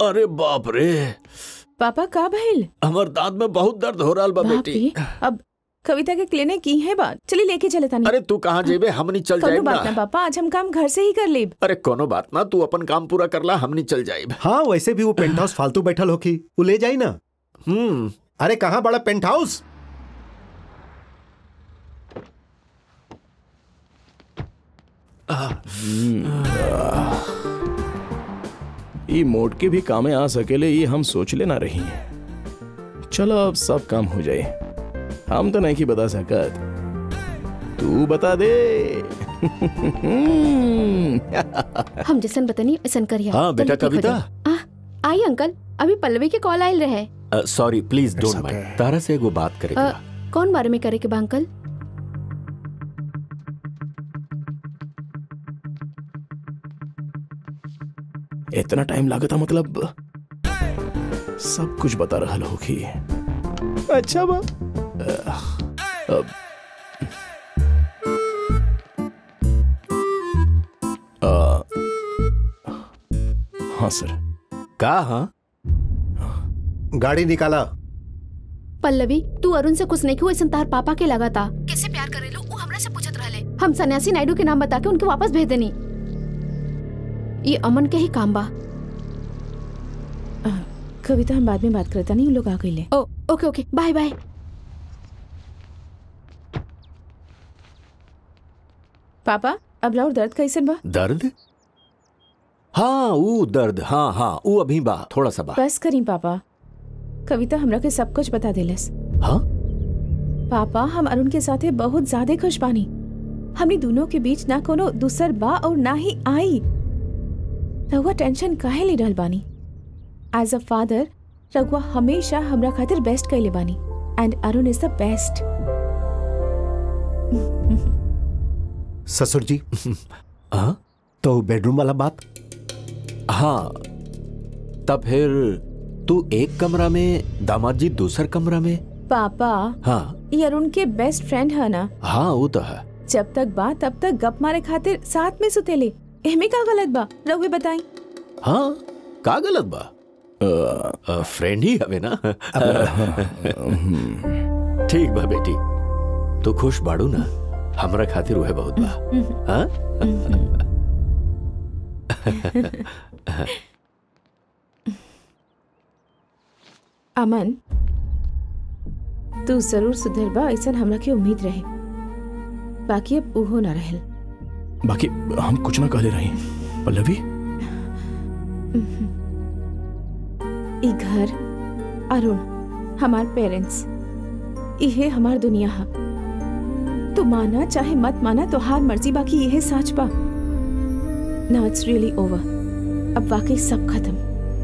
अरे बाप रे पापा का भइल हमर दांत में बहुत दर्द हो रहा बा बाप बेटी रे अब कविता के क्लिनिक की है बात चलिए लेके चले तानी अरे तू कहाँ जेबे हमनी चल कोनो जाएब बात ना ना पापा आज हम काम घर से ही कर लेब अरे कोनो बात ना तू अपन काम पूरा करला हमनी चल जाएब हाँ वैसे भी वो पेंट हाउस फालतू बैठल होकी वो ले जाई ना हम्म अरे कहाँ बड़ा पेंट हाउस ई मोट के भी कामे आ सकेले ये हम सोच लेना रही चलो अब सब काम हो जाए हम तो नहीं की बता सकत तू बता दे हम जैसन बतनी ऐसन करिया हाँ, तनी बेटा ठीक हो कविता। जाई। आ, आई अंकल अभी पल्लवी के कॉल आयल रहे sorry please don't okay. Mind तारा से एगो बात अ, करेगा कौन बारे में करे के बा अंकल इतना टाइम लागता मतलब सब कुछ बता रहा होगी अच्छा बा अब आ, हाँ सर का हाँ गाड़ी निकाला पल्लवी तू अरुण से कुछ नहीं ऐसा तार पापा के लगा था कैसे प्यार करेलू वो हमरा से पूछत रहले हम सन्यासी नायडू के नाम बता के उनके वापस भेज देनी ये अमन के ही काम बा अ, कविता हम बाद में बात करता नहीं उन लोग आ गए ओ ओके ओके बाय बाय पापा अब लाउर दर्द कैसन बा दर्द हाँ वो दर्द हाँ हाँ वो अभी बा थोड़ा सा बा बस करी पापा कविता हमरा के सब कुछ बता देलस हाँ पापा हम अरुण के साथे बहुत ज्यादा खुश बानी हमनी दोनों के बीच ना कोनो दूसर बा और ना ही आई रघुआ टेंशन काहे ले रहल बानी एज अ फादर रघुआ हमेशा हमरा खातिर बेस्ट कैले बानी and Arun is the best ससुर जी हाँ तो बेडरूम वाला बात हाँ तब फिर तू एक कमरा में दामाद जी दूसर कमरा में पापा हाँ ये अरुण के बेस्ट फ्रेंड है ना हाँ वो तो है जब तक बा तब तक गप मारे खातिर साथ में सुतेले एमे का गलत बा रघुए बताई हाँ का गलत बा फ्रेंड ही हवे ना ठीक बा बेटी तू खुश बाड़ू ना हमरा खातिर वह बहुत बा हाँ अमन तू जरूर सुधरबा ऐसा हमरा के उम्मीद रहे बाकी अब उहो ना रहल बाकी हम कुछ ना कहले रही पल्लवी ई घर अरुण हमार पेरेंट्स इहे हमार दुनिया है तू माना चाहे मत माना तो हार मर्जी बाकी यह सच बा नाउ इट्स रियली ओवर अब वाकई सब खत्म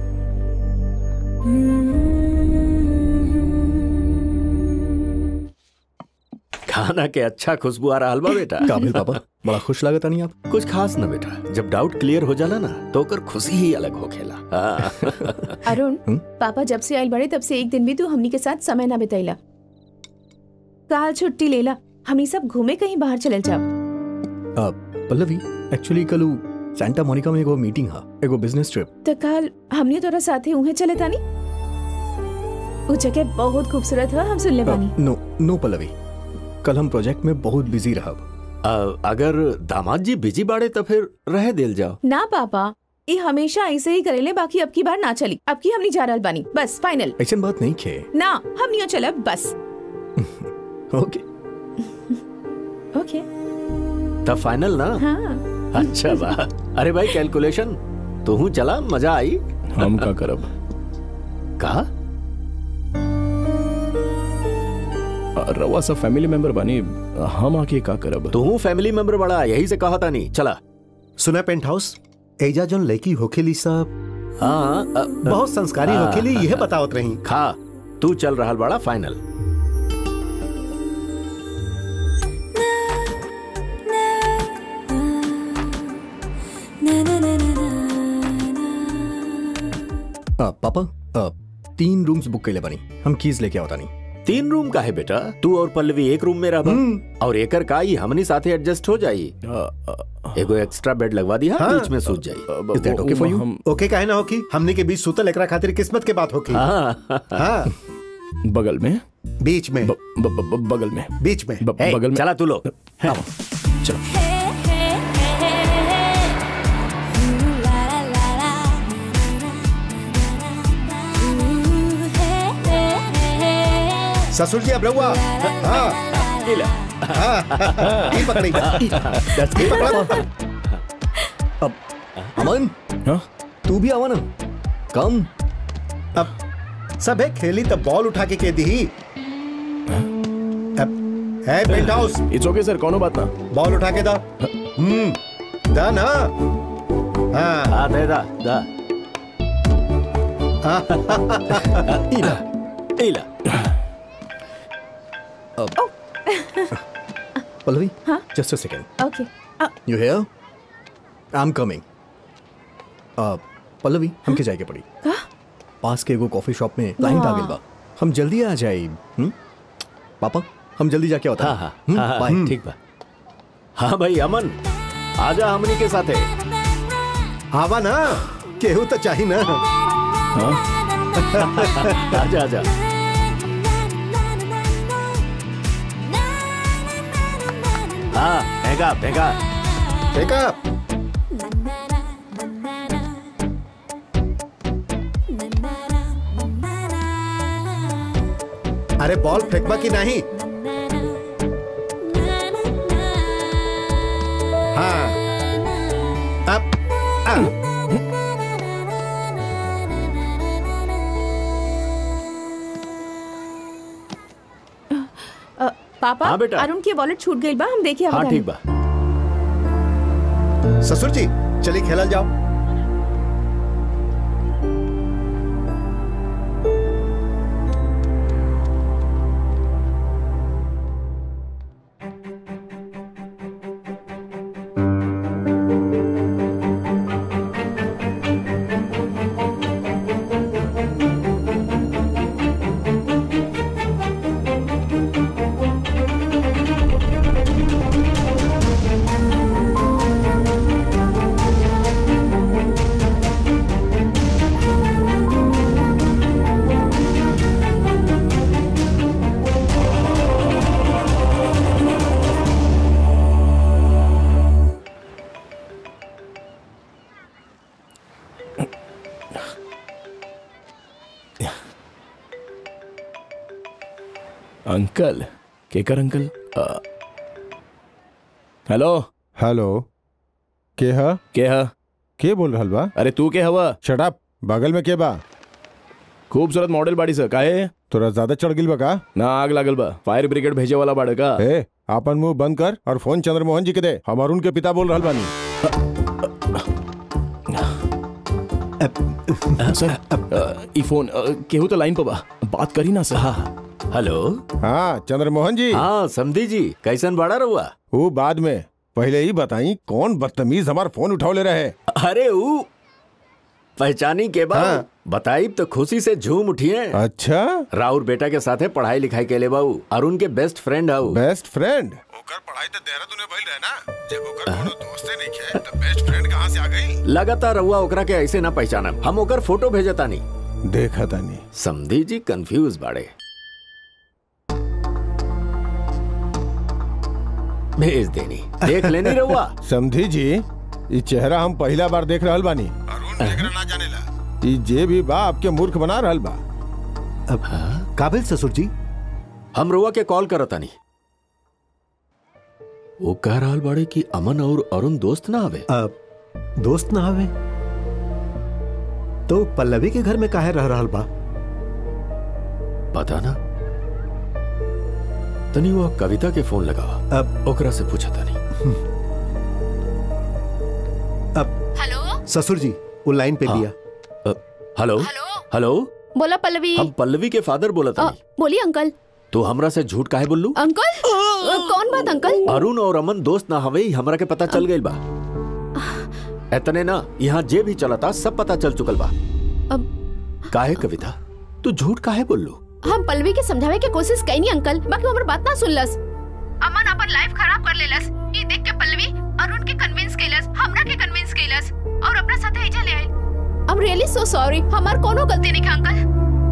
खाना के अच्छा खुशबू आ रहा बा बेटा काबिल पापा बड़ा खुश लागत नहीं आप कुछ खास ना बेटा जब डाउट क्लियर हो जाला ना तो ओकर खुशी ही अलग हो खेला हाँ। अरुण हम्म? पापा जब से आयल बड़े तब से एक दिन भी तू हमनी के साथ समय ना बितैला काल छुट्टी लेला हमनी सब घूमे कहीं बाहर चलल जाओ आ, पल्लवी एक्चुअली कल उ सैंटा मोनिका में एगो मीटिंग हा एगो बिजनेस ट्रिप तो काल हमनी तोरा साथे उहे चले तानी वो जगह बहुत खूबसूरत है हम सुन ले बानी नो नो पल्लवी कल हम प्रोजेक्ट में बहुत बिजी रहब अ, अगर दामाद जी बिजी बाड़े तो फिर रह दिल जाओ ना पापा ये हमेशा ऐसे ही करेले बाकी अब की बार ना चली अब की हमनी जा रहल बानी बस फाइनल ऐसा बात नहीं खे ना हम नहीं चलब बस ओके ओके तब फाइनल ना हाँ अच्छा बा अरे भाई कैलकुलेशन तू हूँ चला मजा आई हम का करब कहा आ, रवा सब फैमिली मेंबर बानी हम आके का करब तू हूँ फैमिली मेंबर बड़ा यही से कहा था नहीं चला सुना पेंट हाउस एजा जोन लड़की होखेली सब हाँ अ, बहुत संस्कारी हाँ। होखेली यह बतावत रही खा तू चल रहा बड़ा फाइनल आ, पापा आ, तीन रूम्स बुक कैले बानी हम कीज लेके आवता नहीं तीन रूम का है बेटा तू और पल्लवी एक रूम में रह और एकर का ही हमनी साथे एडजस्ट हो जाई अ, अ, एगो एक्स्ट्रा बेड लगवा दिया हाँ। बीच में सूझ जाई अ, Is that okay for you? हम ओके काहे ना होकी हमने के बीच सुतल एकरा खातिर किस्मत के बात होकी हाँ हाँ बगल में बीच में ब, ब, ब, ब, बगल में बीच में ब, हे, बगल में चला तू लोग चलो ससुर जी अब रहुआ हाँ हाँ ये पकड़ी ये पकड़ा अमन हाँ? तू भी आवा ना कम अब सब है खेली तब बॉल उठा के कह दी अब है paint house it's okay sir कोनो बात ना बॉल उठा के दा हम्म दा ना हाँ हाँ दे दा दा इला इला पल्लवी हाँ? Just a second okay you here I am coming Pallavi हमके जाए के पड़ी का? पास के एगो कॉफी शॉप में क्लाइंट आ गइल बा हम जल्दी आ जाए हम्म? पापा हम जल्दी जाके होता हाँ हाँ हाँ, हाँ ठीक बा हाँ भाई अमन आजा हमनी के साथे आवा ना केहू तो चाहिए ना आजा आजा हाँ फेंका फेंका देखा अरे बॉल फेंकबा की नहीं हाँ अब अब अ, पापा हाँ, बेटा। अरुण की वॉलेट छूट गई बा हम देखिए हाँ ठीक बा ससुर जी चलिए खेलल जाओ अंकल केकर अंकल अ, हेलो हेलो के ह के ह के बोल रहल बा अरे तू के हवा शट अप बगल में के बा खूबसूरत मॉडल बाड़ी सा काहे तोरा ज्यादा चढ़ गिल बा का ना आग लागल बा फायर ब्रिगेड भेजे वाला बाड़े का ए आपन मुंह बंद कर और फोन चंद्रमोहन जी के दे हम अरुण के पिता बोल रहल बानी सर अ, ई फोन अ, केहू तो लाइन पर बा बात करी ना सर हाँ हेलो हाँ चंद्रमोहन जी हाँ समधी जी कैसन बड़ा रहुआ वो बाद में पहले ही बताई कौन बदतमीज हमार फोन उठावले रहे अरे ऊ पहचानी के बाद हाँ। बताई तो खुशी से झूम उठिए अच्छा राउर बेटा के साथे पढ़ाई लिखाई के ले बाऊ अरुण के best friend how best friend ओकर पढ़ाई तो देहरादून में भइल रहे ना जब ओकर कोनो दोस्ते नहीं खे तो बेस्ट फ्रेंड कहां से आ गई लगातार रहुआ ओकरा के ऐसे ना पहचानब हम ओकर फोटो भेजतानी देखा तानी समधी जी कंफ्यूज बाड़े भेज देनी देख लेनी रहुआ समझी जी ये चेहरा हम पहला बार देख रहल बानी अरुण एकरा ना जानेला ई जे भी बा आपके मूर्ख बना रहल बा अब काबिल ससुर जी हम रहुआ के कॉल करतानी वो कह रहल बाड़े कि अमन और अरुण दोस्त ना आवे अब दोस्त ना आवे तो पल्लवी के घर में काहे रह रहल बा पता ना तनी वो कविता के फोन लगावा अब ओकरा से पूछा तानी अब हेलो ससुर जी वो लाइन पे हाँ। लिया अ, हेलो हेलो हेलो बोला पल्लवी हम पल्लवी के फादर बोला अ, तानी बोलिए अंकल तू हमरा से झूठ काहे बोललू अंकल अ, कौन बात अंकल अरुण और अमन दोस्त ना हवे ही हमरा के पता चल गइल बा एतने ना यहाँ जे भी चलता सब पता चल चुकल बा अब काहे कविता तू झूठ काहे बोललू हम पल्लवी के समझावे के कोशिश कईनी अंकल बाकी वो हमर बात ना सुनलस अमन अपन लाइफ खराब कर लेलस ये देख के पल्लवी अरुण के कन्विंस केलस हमरा के कन्विंस केलस और अपना साथे एजा ले आइल I am really so sorry हमार कोनो गलती नहीं है अंकल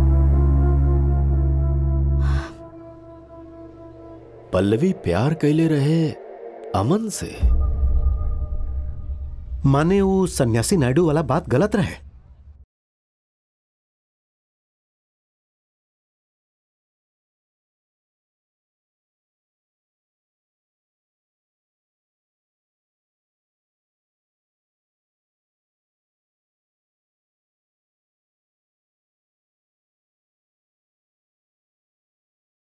पल्लवी प्यार कैले रहे अमन से माने वो सन्यासी नायडू वाला बात गलत रहे